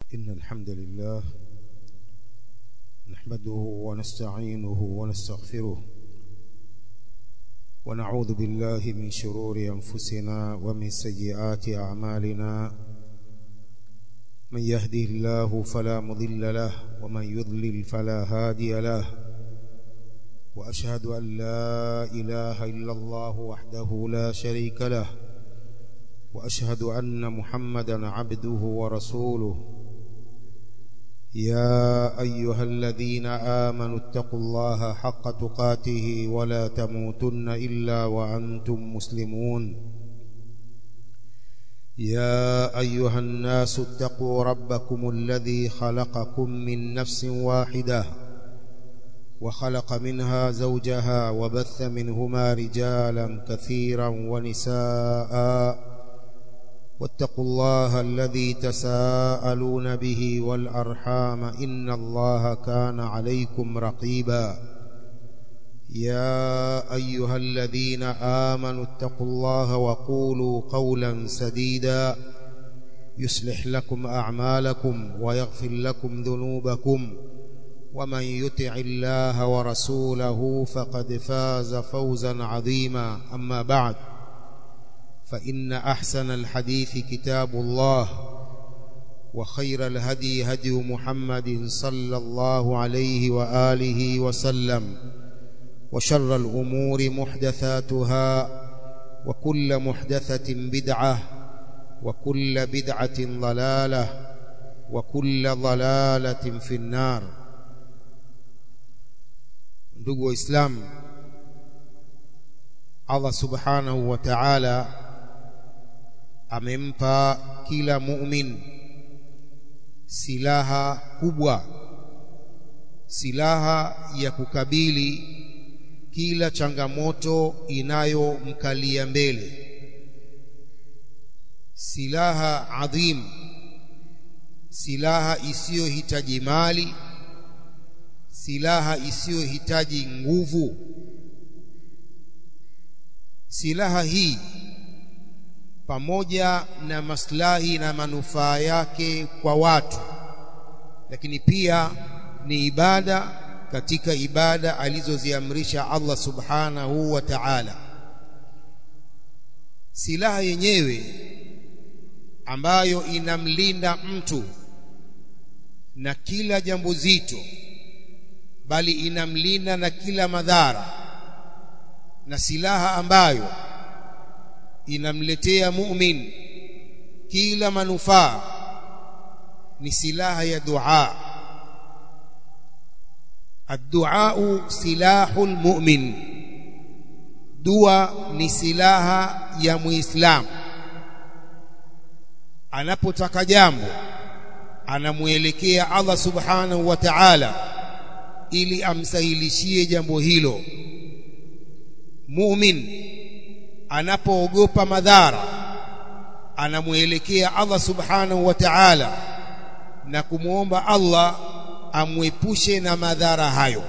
إن الحمد لله نحمده ونستعينه ونستغفره ونعوذ بالله من شرور أنفسنا ومن سيئات أعمالنا من يهده الله فلا مضل له ومن يضلل فلا هادي له وأشهد أن لا إله إلا الله وحده لا شريك له وأشهد أن محمدا عبده ورسوله يا أيها الذين آمنوا اتقوا الله حق تقاته ولا تموتن إلا وأنتم مسلمون يا أيها الناس اتقوا ربكم الذي خلقكم من نفس واحدة وخلق منها زوجها وبث منهما رجالا كثيرا ونساء واتقوا الله الذي تساءلون به والأرحام إن الله كان عليكم رقيبا يا أيها الذين آمنوا اتقوا الله وقولوا قولا سديدا يصلح لكم أعمالكم ويغفر لكم ذنوبكم ومن يطع الله ورسوله فقد فاز فوزا عظيما أما بعد فإن أحسن الحديث كتاب الله وخير الهدي هدي محمد صلى الله عليه وآله وسلم وشر الأمور محدثاتها وكل محدثة بدعة وكل بدعة ضلالة وكل ضلالة في النار ndugu waislamu Allah subhanahu wa ta'ala amempa kila mu'min silaha kubwa silaha ya kukabili kila changamoto inayomkalia mbele silaha adhim silaha isiyohitaji mali silaha isiyohitaji nguvu silaha hii pamoja na maslahi na manufaa yake kwa watu lakini pia ni ibada katika ibada alizoziamrisha Allah subhanahu wa ta'ala silaha yenyewe ambayo inamlinda mtu na kila jambo zito bali inamlinda na kila madhara na silaha ambayo inamletea mu'min kila manufaa ni silaha ya dua الدعاء سلاح المؤمن dua ni silaha ya muislamu anapotaka jambo anamuelekea Allah subhanahu wa ta'ala ili amsahilishie jambo hilo mu'min anapoogopa madhara anamuelekea Allah subhanahu wa ta'ala na kumuomba Allah amwepushe na madhara hayo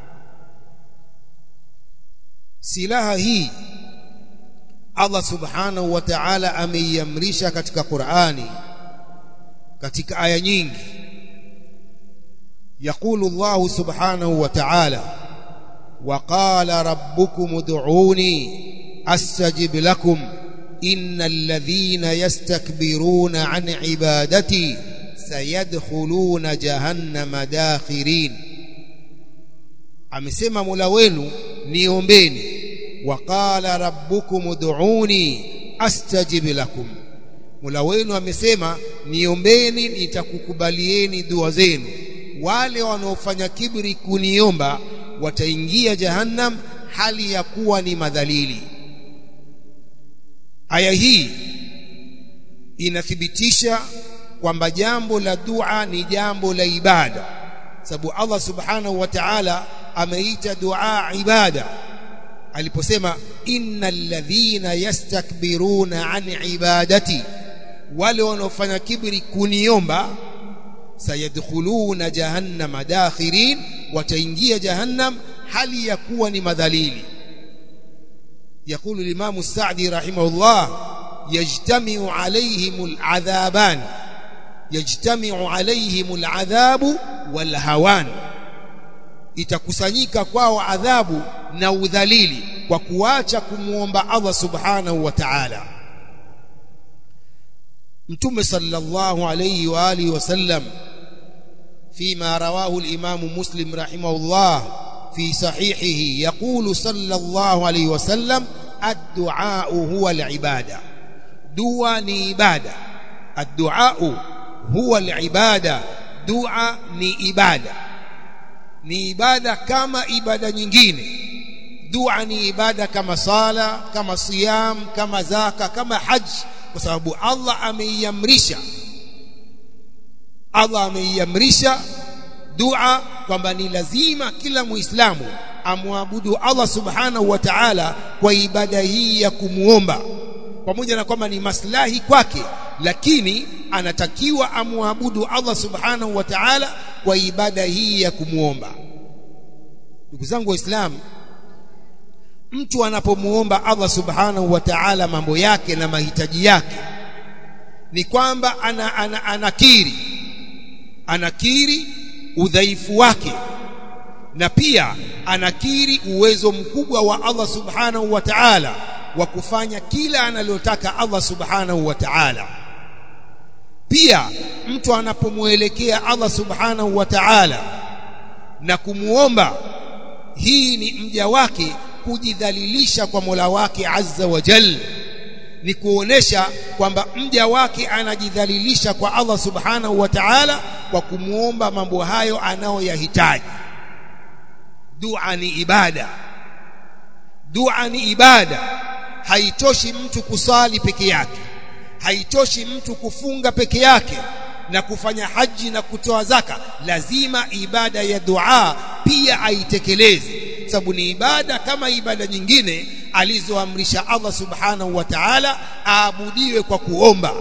silaha hii Allah subhanahu wa ta'ala ameiamrisha katika Qur'ani katika aya nyingi يقول الله سبحانه وتعالى وقال ربكم ادعوني استجب لكم ان الذين يستكبرون عن عبادتي سيدخلون جهنم داخرين amesema Mola wenu niombeni waqala rabbukum ud'uni astajib lakum Mola wenu amesema niombeni nitakukubalieni dua zenu wale wanaofanya kibri kuniomba wataingia jahannam hali ya kuwa ni madhalili aya hii inathibitisha kwamba jambo la dua ni jambo la ibada sababu Allah subhanahu wa ta'ala ameita dua ibada aliposema innal ladhina yastakbiruna an ibadati wale wanaofanya kibri kuniomba sayadkhuluna jahannama dakhirin wataingia jahannam hali ya kuwa ni madhalili يقول الإمام السعدي رحمه الله يجتمع عليهم العذابان yajtami'u alaihim al'adhabu wal hawan itakusanyika kwao adhabu na udhalili kwa kuacha kumuomba Allah subhanahu wa ta'ala mtume sallallahu alayhi wa alihi wasallam فيما رواه الإمام مسلم رحمه الله في صحيحه يقول صلى الله عليه وسلم الدعاء هو العبادة دعاء عبادة الدعاء هو العبادة دعاء ni ibada ni ibada kama ibada nyingine dua ni ibada kama sala kama siyam kama zaka kama haji kwa sababu Allah ameiamrisha Allah ameiamrisha dua kwamba ni lazima kila muislamu amwabudu Allah subhanahu wa ta'ala kwa ibada hii ya kumuomba pamoja na kwamba ni maslahi kwake lakini anatakiwa amwabudu Allah subhanahu wa ta'ala kwa ibada hii ya kumuomba ndugu zangu waislamu mtu anapomuomba Allah subhanahu wa ta'ala mambo yake na mahitaji yake ni kwamba ana, ana, anakiri anakiri udhaifu wake na pia anakiri uwezo mkubwa wa Allah subhanahu wa ta'ala wa kufanya kila analotaka Allah subhanahu wa ta'ala pia mtu anapomuelekea Allah subhanahu wa ta'ala na kumuomba hii ni mja wake kujidhalilisha kwa Mola wake azza wa jalla ni kuonesha kwamba mja wake anajidhalilisha kwa Allah subhanahu wa ta'ala kwa kumuomba mambo hayo anayoyahitaji dua ni ibada dua ni ibada haitoshi mtu kusali peke yake haitoshi mtu kufunga peke yake na kufanya haji na kutoa zaka lazima ibada ya dua pia aitekeleze sababu ni ibada kama ibada nyingine alizoamrisha Allah subhanahu wa ta'ala aabudiwe kwa kuomba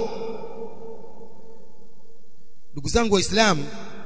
ndugu zangu waislamu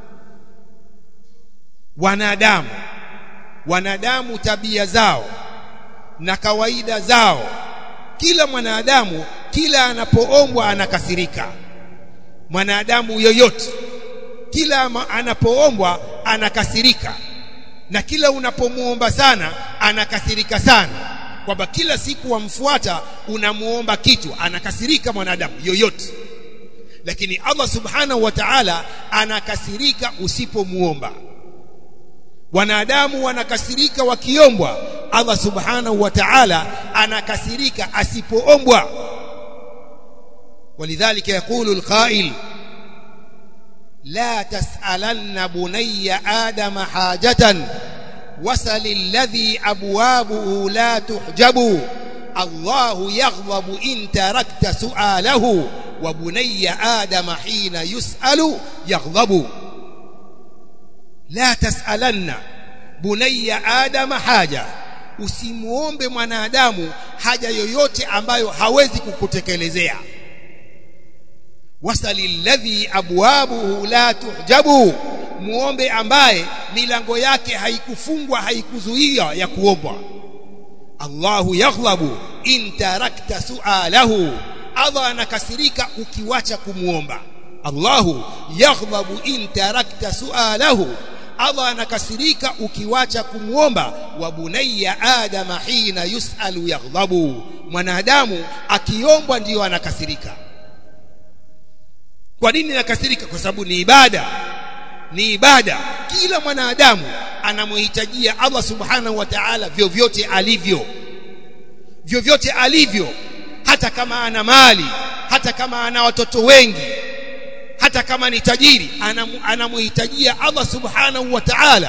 wanadamu wanadamu tabia zao na kawaida zao kila mwanadamu kila anapoombwa anakasirika mwanadamu yoyote kila anapoombwa anakasirika na kila unapomuomba sana anakasirika sana kwamba kila siku wamfuata unamuomba kitu anakasirika mwanadamu yoyote lakini Allah subhanahu wa ta'ala anakasirika usipomuomba wanadamu wanakasirika wakiombwa Allah subhanahu wa ta'ala anakasirika asipoombwa ولذلك يقول القائل لا تسألن بني آدم حاجة وسل الذي أبوابه لا تحجب الله يغضب إن تركت سؤاله وبني آدم حين يسأل يغضب لا تسألن بني آدم حاجة usimuombe mwanadamu haja yoyote ambayo hawezi kukutekelezea wasalilladhi abwabuhu la tuhjabu muombe ambaye milango yake haikufungwa haikuzuia ya kuombwa Allahu yaghlabu in tarakta sualahu Allah anakasirika ukiwacha kumuomba Allahu yaghlabu in tarakta sualahu Allah anakasirika ukiwacha kumuomba wa bunayya adama hina yusalu yaghlabu mwanadamu akiombwa ndiyo anakasirika kwa nini nakasirika kwa sababu ni ibada ni ibada kila mwanadamu anamhitajia Allah subhanahu wa ta'ala vyovyote alivyo vyovyote alivyo hata kama ana mali hata kama ana watoto wengi hata kama ni tajiri anamhitajia Allah subhanahu wa ta'ala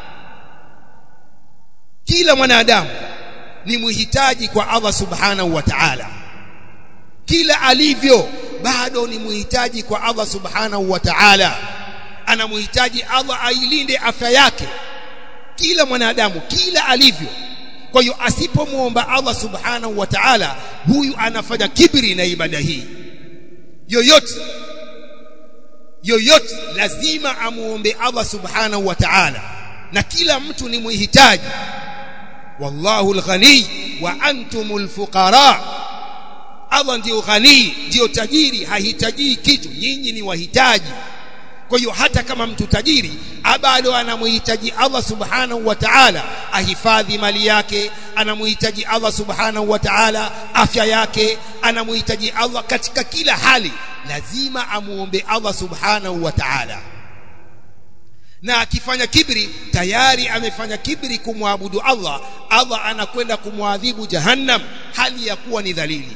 kila mwanadamu ni muhitaji kwa Allah subhanahu wa ta'ala kila alivyo bado ni muhitaji kwa Allah subhanahu wa ta'ala anamhitaji Allah ailinde afya yake kila mwanadamu kila alivyo kwa hiyo asipomuomba Allah subhanahu wa ta'ala huyu anafanya kibri na ibada hii yoyote yoyote lazima amuombe Allah subhanahu wa ta'ala na kila mtu ni muhitaji wallahu alghani wa antumul fuqara Allah ndiyo ghani ndiyo tajiri hahitaji kitu nyinyi ni wahitaji kwa hiyo hata kama mtu tajiri bado anamhitaji Allah subhanahu wa ta'ala ahifadhi mali yake anamhitaji Allah subhanahu wa ta'ala afya yake anamhitaji Allah katika kila hali lazima amuombe Allah subhanahu wa ta'ala na akifanya kibri tayari amefanya kibri kumwabudu Allah Allah anakwenda kumwadhibu jahannam hali ya kuwa ni dhalili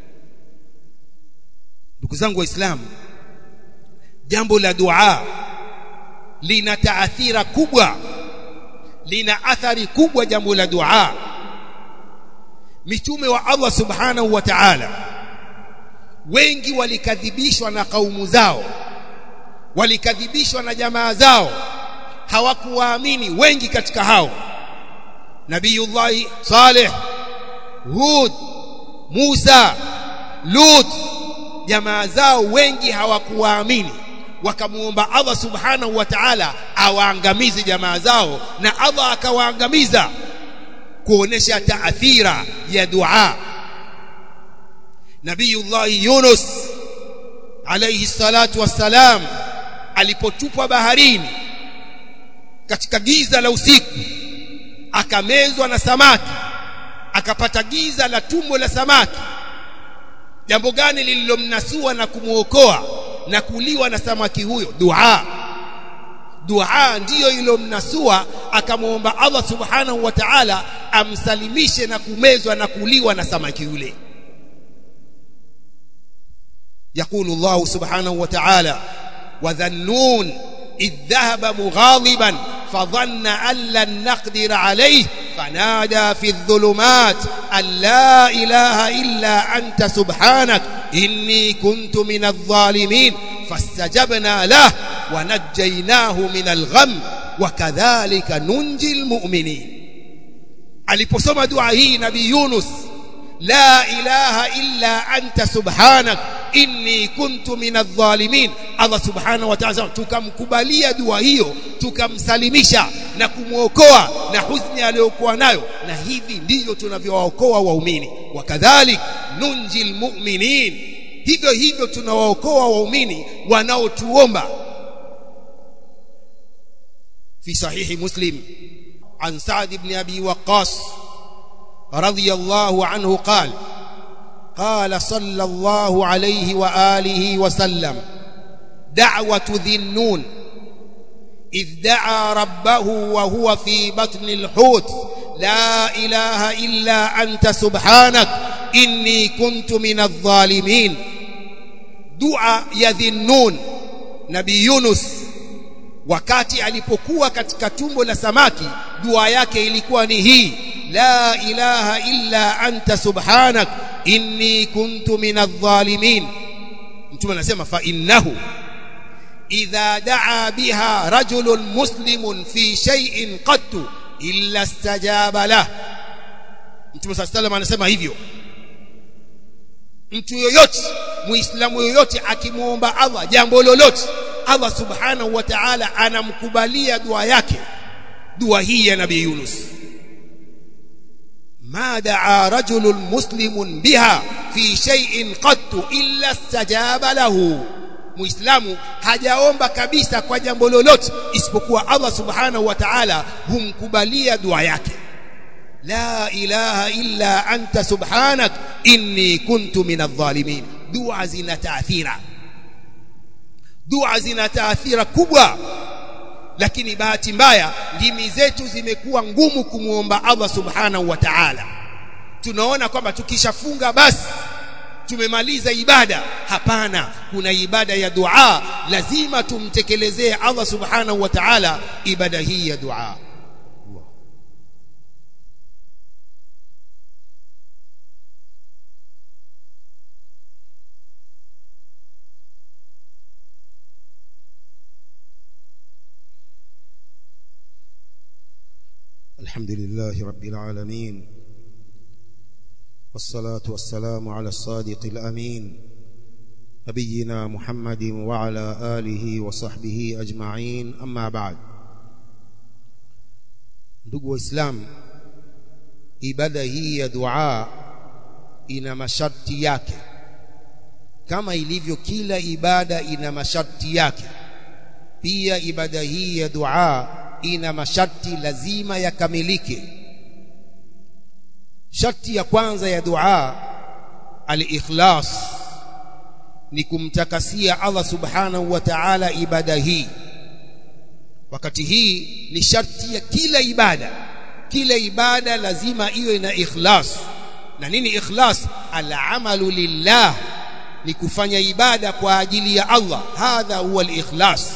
ndugu zangu waislamu jambo la dua lina taathira kubwa lina athari kubwa jambo la dua mitume wa Allah subhanahu wa ta'ala wengi walikadhibishwa na kaumu zao walikadhibishwa na jamaa zao hawakuwaamini wengi katika hao nabiyullah saleh hud musa lut jamaa zao wengi hawakuwaamini wakamuomba Allah subhanahu wa ta'ala awaangamize jamaa zao na Allah akawaangamiza kuonesha taathira ya dua Nabiyullah Yunus alayhi salatu wassalam alipotupwa baharini katika giza la usiku akamezwa na samaki akapata giza la tumbo la samaki jambo gani lililomnasua na kumuokoa na kuliwa na samaki huyo dua dua ndiyo ilomnasua akamwomba Allah subhanahu wa ta'ala amsalimishe na kumezwa na kuliwa na samaki yule يقول الله سبحانه وتعالى وذنون إذ ذهب مغاضبا فظن أن لن نقدر عليه فنادى في الظلمات أن لا إله إلا أنت سبحانك إني كنت من الظالمين فاستجبنا له ونجيناه من الغم وكذلك ننجي المؤمنين aliposoma dua hii nabii Yunus la ilaha illa anta subhanak inni kuntu minadh-dhalimin Allah subhanahu wa ta'ala tukamkubalia dua hiyo tukamsalimisha na kumwokoa na huzuni aliyokuwa nayo na hivi ndivyo tunavyookoa waumini wakadhalik nunjil mu'minin hivyo hivyo tunawaokoa waumini wanaotuomba في صحيح مسلم عن سعد بن أبي وقاص رضي الله عنه قال قال صلى الله عليه وآله وسلم دعوة ذي النون إذ دعا ربه وهو في بطن الحوت لا إله إلا أنت سبحانك إني كنت من الظالمين دعا يذي النون نبي يونس wakati alipokuwa katika tumbo la samaki dua yake ilikuwa ni hii la ilaha illa anta subhanak inni kuntu minadh-dhalimin mtume anasema fa innahu idha daa biha rajulun muslimun fi shay'in qattu illa istajaba lah mtume sallallahu anasema hivyo mtu yoyote muislamu yoyote akimuomba Allah jambo lolote Allah subhanahu wa ta'ala anamkubalia dua yake dua hii ya nabii Yunus ما دعا رجل مسلم بها في شيء قط إلا استجاب له muislamu hajaomba kabisa kwa jambo lolote isipokuwa Allah subhanahu wa ta'ala humkubalia dua yake la ilaha illa anta subhanak inni kuntu minadh-dhalimin dua zina taathira dua zina taathira kubwa lakini bahati mbaya ndimi zetu zimekuwa ngumu kumuomba Allah subhanahu wa ta'ala tunaona kwamba tukishafunga basi tumemaliza ibada hapana kuna ibada ya dua lazima tumtekelezee Allah subhanahu wa ta'ala ibada hii ya dua الحمد لله رب العالمين والصلاة والسلام على الصادق الأمين نبينا محمد وعلى آله وصحبه أجمعين أما بعد ndugu waislamu ibada hii ya dua ina masharti yake kama ilivyo kila ibada ina masharti yake pia ibada hii ya dua ina masharti lazima yakamilike sharti ya kwanza ya dua al-ikhlas ni kumtakasia Allah subhanahu wa ta'ala ibada hii wakati hii ni sharti ya kila ibada kila ibada lazima iwe na ikhlas na nini ikhlas al-amalu lillah ni kufanya ibada kwa ajili ya Allah hadha huwa al-ikhlas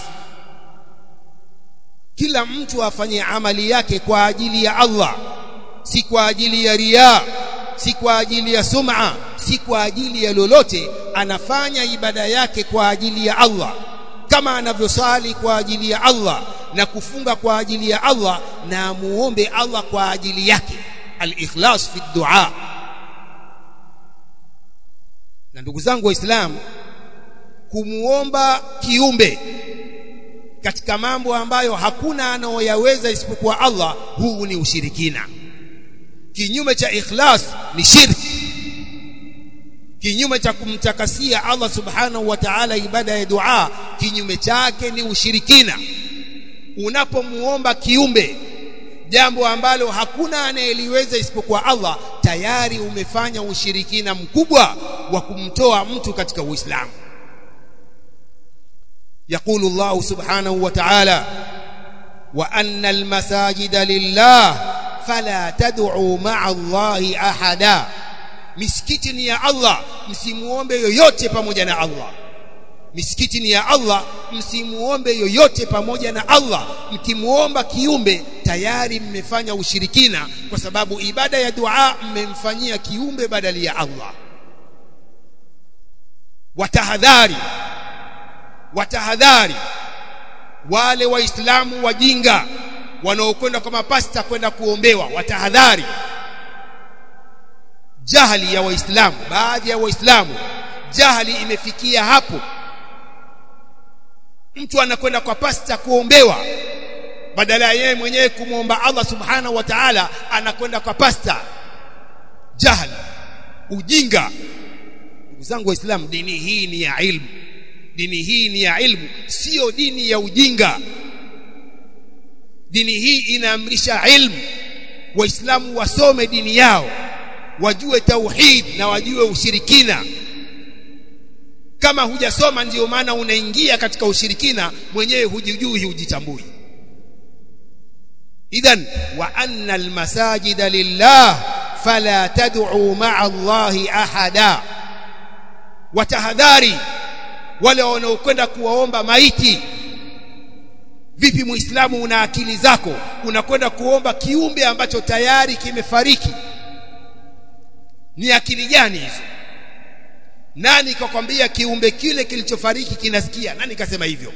kila mtu afanye amali yake kwa ajili ya Allah si kwa ajili ya riya si kwa ajili ya sum'a si kwa ajili ya lolote anafanya ibada yake kwa ajili ya Allah kama anavyosali kwa ajili ya Allah na kufunga kwa ajili ya Allah na muombe Allah kwa ajili yake al-ikhlas fi dua na ndugu zangu waislamu kumuomba kiumbe katika mambo ambayo hakuna anaoyaweza isipokuwa Allah huu ni ushirikina kinyume cha ikhlas ni shirki kinyume cha kumtakasia Allah subhanahu wa ta'ala ibada ya dua kinyume chake ni ushirikina unapomuomba kiumbe jambo ambalo hakuna anayeliweza isipokuwa Allah tayari umefanya ushirikina mkubwa wa kumtoa mtu katika Uislamu يقول الله سبحانه وتعالى وأن المساجد لله فلا تدعوا مع الله أحدا misikiti ni ya Allah msimuombe yoyote pamoja na Allah misikiti ni ya Allah msimuombe yoyote pamoja na Allah mkimuomba kiumbe tayari mmefanya ushirikina kwa sababu ibada ya dua mmemfanyia kiumbe badali ya Allah watahadhari watahadhari wale waislamu wajinga wanaokwenda kwa mapasta kwenda kuombewa watahadhari jahali ya waislamu baadhi ya waislamu jahali imefikia hapo mtu anakwenda kwa pasta kuombewa badala ya yeye mwenyewe kumwomba Allah subhanahu wa ta'ala anakwenda kwa pasta jahali ujinga ndugu zangu waislamu dini hii ni ya ilmu dini hii ni ya ilmu sio dini ya ujinga dini hii inaamrisha ilmu waislamu wasome dini yao wajue tauhid na wajue ushirikina kama hujasoma ndiyo maana unaingia katika ushirikina mwenyewe hujijui hujitambui idhan wa anna almasajida lillah fala tad'u ma'a allahi ahada watahadhari wale wanaokwenda kuwaomba maiti vipi muislamu una akili zako unakwenda kuomba kiumbe ambacho tayari kimefariki ni akili gani hizo nani kakwambia kiumbe kile kilichofariki kinasikia nani kasema hivyo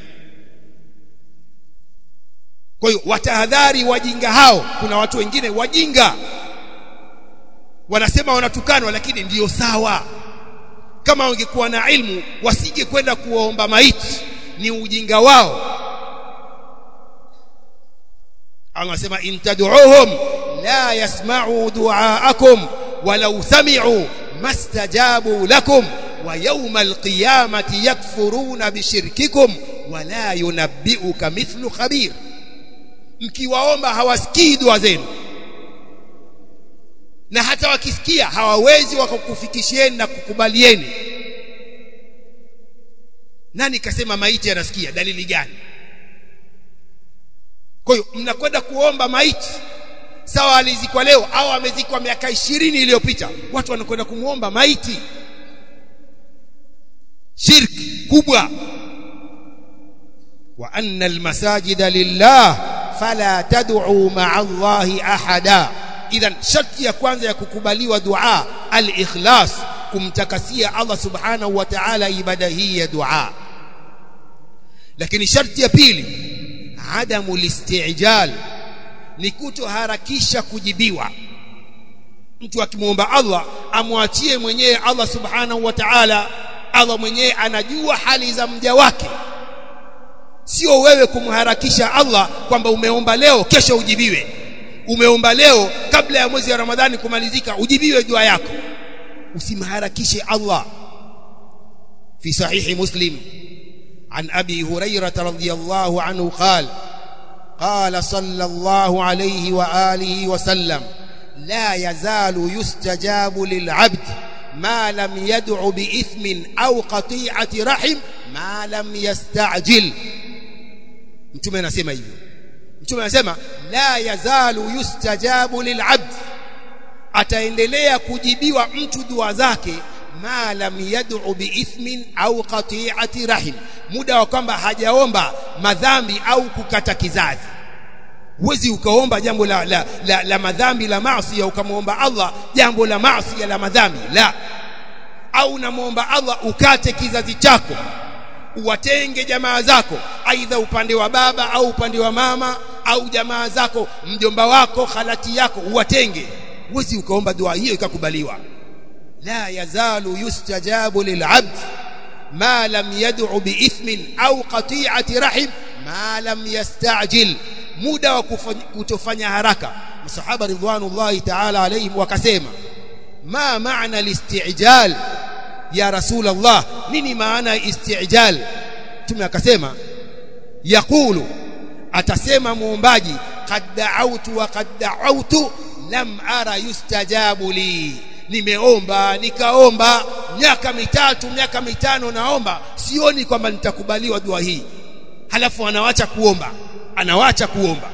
kwa hiyo watahadhari wajinga hao kuna watu wengine wajinga wanasema wanatukanwa lakini ndiyo sawa kama wangekuwa na ilmu wasije kwenda kuwaomba maiti ni ujinga wao Allah anasema in tad'uuhum la yasma'u du'aakum walau sami'u mastajabu lakum wa yawmal qiyamati yakfuruna bishirkikum wala yunabbi'uka mithlu khabir mkiwaomba hawasikii dua zenu na hata wakisikia hawawezi wakakufikishieni na kukubalieni nani kasema maiti anasikia dalili gani kwa hiyo mnakwenda kuomba maiti sawa alizikwa leo au amezikwa miaka ishirini iliyopita watu wanakwenda kumuomba maiti shirki kubwa wa anna almasajida lillah fala tad'u ma'a allahi ahada idhan sharti ya kwanza ya kukubaliwa dua al-ikhlas kumtakasia Allah subhanahu wa ta'ala ibada hii ya dua lakini sharti ya pili adamu listijal ni kutoharakisha kujibiwa mtu akimwomba Allah amwachie mwenyewe Allah subhanahu wa ta'ala Allah mwenyewe anajua hali za mja wake sio wewe kumharakisha Allah kwamba umeomba leo kesho ujibiwe umeomba leo kabla ya mwezi wa Ramadhani kumalizika ujibiwe dua yako usimharakishe Allah في صحيح مسلم عن أبي هريرة رضي الله عنه قال قال صلى الله عليه وآله وسلم لا يزال يستجاب للعبد ما لم يدع بإثم أو قطيعة رحم ما لم يستعجل mtume anasema hivyo mtume anasema la yazalu yustajabu lilabd ataendelea kujibiwa mtu dua zake ma lam yad'u biithmin au qati'ati rahim muda wa kwamba hajaomba madhambi au kukata kizazi huwezi ukaomba jambo la, la, la, la madhambi la maasi ukamwomba Allah jambo la maasi la madhambi la au namwomba Allah ukate kizazi chako uwatenge jamaa zako aidha upande wa baba au upande wa mama au jamaa zako mjomba wako khalati yako uwatenge huwezi ukaomba dua hiyo ikakubaliwa la yazalu yustajabu lilabd ma lam yad'u biithmin au qati'ati rahim ma lam yastajil muda wa kutofanya haraka masahaba ridwanullahi ta'ala alayhim wakasema ma maana al-istijal ya rasul Allah nini maana istijal tume akasema yaqulu atasema muombaji qad da'awtu wa qad da'awtu lam ara yustajabu li nimeomba nikaomba miaka mitatu miaka mitano naomba sioni kwamba nitakubaliwa dua hii halafu anawacha kuomba anawacha kuomba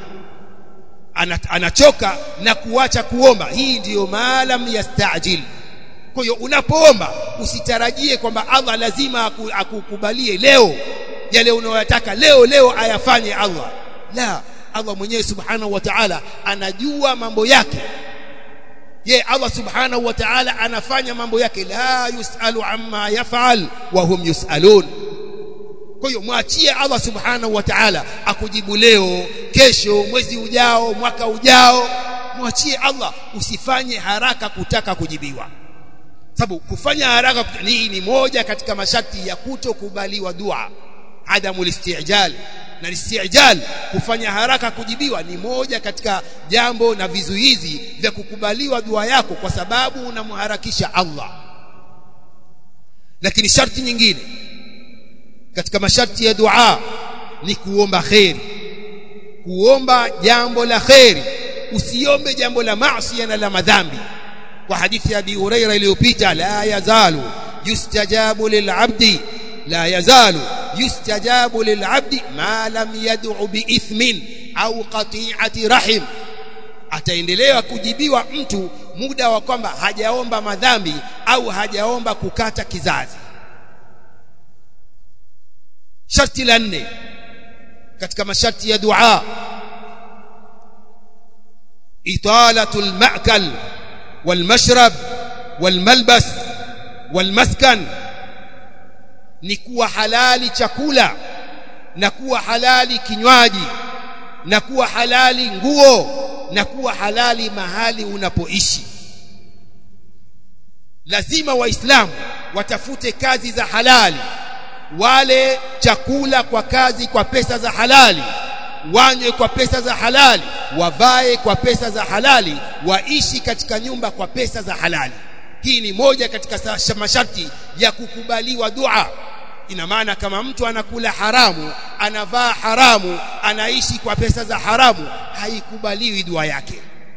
anachoka na kuacha kuomba hii ndiyo maalam yastajil kwa hiyo unapoomba usitarajie kwamba Allah lazima akukubalie leo yale unayotaka leo leo ayafanye Allah la Allah mwenyewe subhanahu wa ta'ala anajua mambo yake ye Allah subhanahu wa ta'ala anafanya mambo yake la yusalu amma yaf'al wa hum yusalun kwa hiyo mwachie Allah subhanahu wa ta'ala akujibu leo kesho mwezi ujao mwaka ujao mwachie Allah usifanye haraka kutaka kujibiwa sababu kufanya haraka hii ni moja katika masharti ya kutokubaliwa dua adamu listijal na listijal kufanya haraka kujibiwa ni moja katika jambo na vizuizi vya kukubaliwa dua yako kwa sababu unamharakisha Allah lakini sharti nyingine katika masharti ya dua ni kuomba kheri kuomba jambo la kheri usiombe jambo la maasi na la madhambi kwa hadithi ya Abi Huraira iliyopita la yazalu yustajabu lilabdi la yazalu yustajabu lilabdi ma lam yad'u biithmin au qati'ati rahim ataendelea kujibiwa mtu muda wa kwamba hajaomba madhambi au hajaomba kukata kizazi sharti la nne katika masharti ya dua italatul ma'kal wal mashrab wal malbas wal maskan ni kuwa halali chakula na kuwa halali kinywaji na kuwa halali nguo na kuwa halali mahali unapoishi lazima waislamu watafute kazi za halali wale chakula kwa kazi kwa pesa za halali wanywe kwa pesa za halali wavae kwa pesa za halali waishi katika nyumba kwa pesa za halali hii ni moja katika masharti ya kukubaliwa dua ina maana kama mtu anakula haramu anavaa haramu anaishi kwa pesa za haramu haikubaliwi dua yake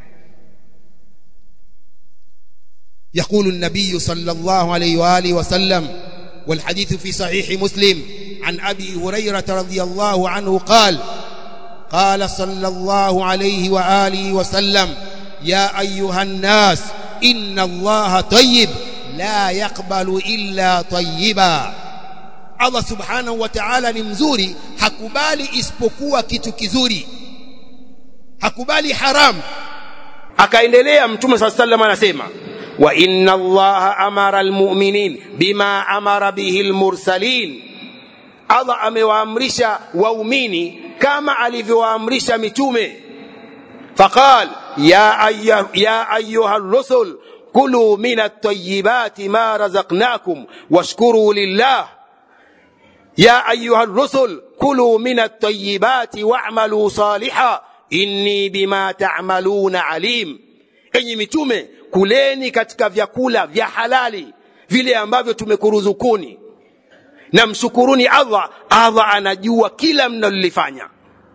يقول النبي صلى الله عليه واله وسلم والحديث في صحيح مسلم عن ابي هريره رضي الله عنه قال قال صلى الله عليه واله وسلم يا ايها الناس ان الله طيب لا يقبل الا طيبا Allah subhanahu wa ta'ala ni mzuri hakubali isipokuwa kitu kizuri hakubali haram akaendelea mtume sallallahu alayhi anasema wa inna allaha amara almu'minin bima amara bihi almursalin Allah amewaamrisha waumini kama alivyowaamrisha mitume faqal ya ayyuha ya ayyuha ar-rusul kulu min at-tayyibati ma razaqnakum washkuru lillah يا أيها الرسل كلوا من الطيبات واعملوا صالحا إني بما تعملون عليم enyi mitume kuleni katika vyakula vya halali vile ambavyo tumekuruzukuni na mshukuruni allah allah anajua kila mnalolifanya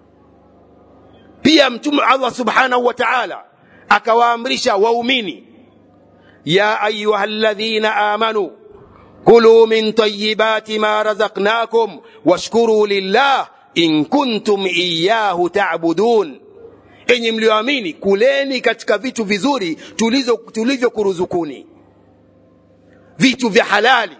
pia mtume allah subhanahu wa taala akawaamrisha waumini ya ayuha ladhina amanu kulu min tayibati ma razaqnakum washkuru lillah in kuntum iyahu tabudun enyi mlioamini kuleni katika vitu vizuri tulivyokuruzukuni vitu vya halali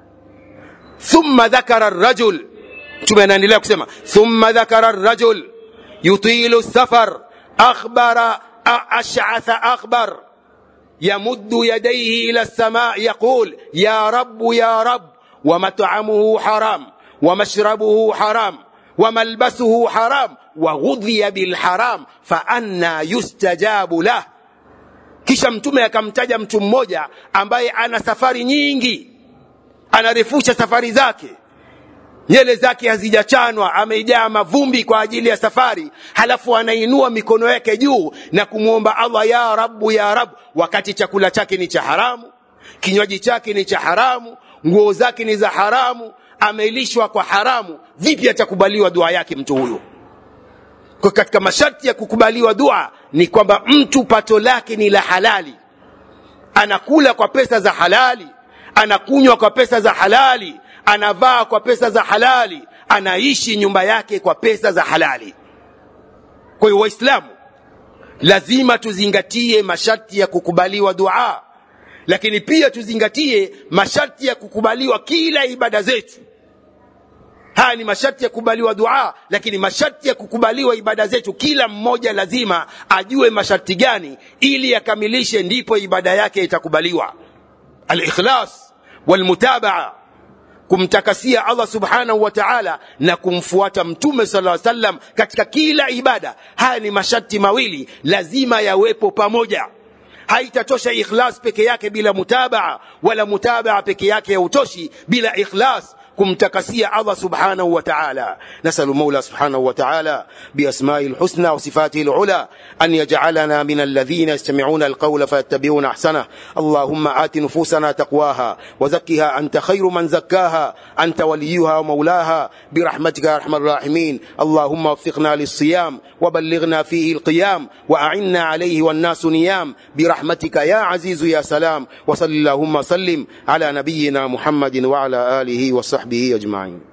thumma dhakara rajul mtume anaendelea kusema thumma dhakara rajul yutilu safar akhbara ash'atha akhbar يمد يديه الى السماء يقول يا رب يا رب ومطعمه حرام ومشربه حرام وملبسه حرام وغذي بالحرام فأنا يستجاب له kisha mtume akamtaja mtu mmoja ambaye ana safari nyingi anarefusha safari zake nyele zake hazijachanwa amejaa mavumbi kwa ajili ya safari halafu anainua mikono yake juu na kumwomba allah ya rabu ya rabu wakati chakula chake ni cha haramu kinywaji chake ni cha haramu nguo zake ni za haramu amelishwa kwa haramu vipi atakubaliwa dua yake mtu huyo kwa katika masharti ya kukubaliwa dua ni kwamba mtu pato lake ni la halali anakula kwa pesa za halali anakunywa kwa pesa za halali anavaa kwa pesa za halali anaishi nyumba yake kwa pesa za halali kwa hiyo waislamu lazima tuzingatie masharti ya kukubaliwa dua lakini pia tuzingatie masharti ya kukubaliwa kila ibada zetu haya ni masharti ya kukubaliwa dua lakini masharti ya kukubaliwa ibada zetu kila mmoja lazima ajue masharti gani ili akamilishe ndipo ibada yake itakubaliwa alikhlas walmutabaa kumtakasia allah subhanahu wa taala na kumfuata mtume sala sallam katika kila ibada haya ni masharti mawili lazima yawepo pamoja haitatosha ikhlas peke yake bila mutabaa wala mutabaa peke yake hautoshi bila ikhlas kumtakasia Allah subhanahu wa ta'ala nasalu Mola subhanahu wa ta'ala biasma'i alhusna wa sifatihi alula an yaj'alana min alladhina yastami'una alqawla fayattabi'una ahsana Allahumma ati nufusana taqwaha wa zakkiha anta khayru man zakkaha anta waliyuha wa mawlaha برحمتك يا ارحم الراحمين اللهم وفقنا للصيام وبلغنا فيه القيام واعنا عليه والناس نيام برحمتك يا عزيز يا سلام وصل اللهم سلم على نبينا محمد وعلى اله وصحبه اجمعين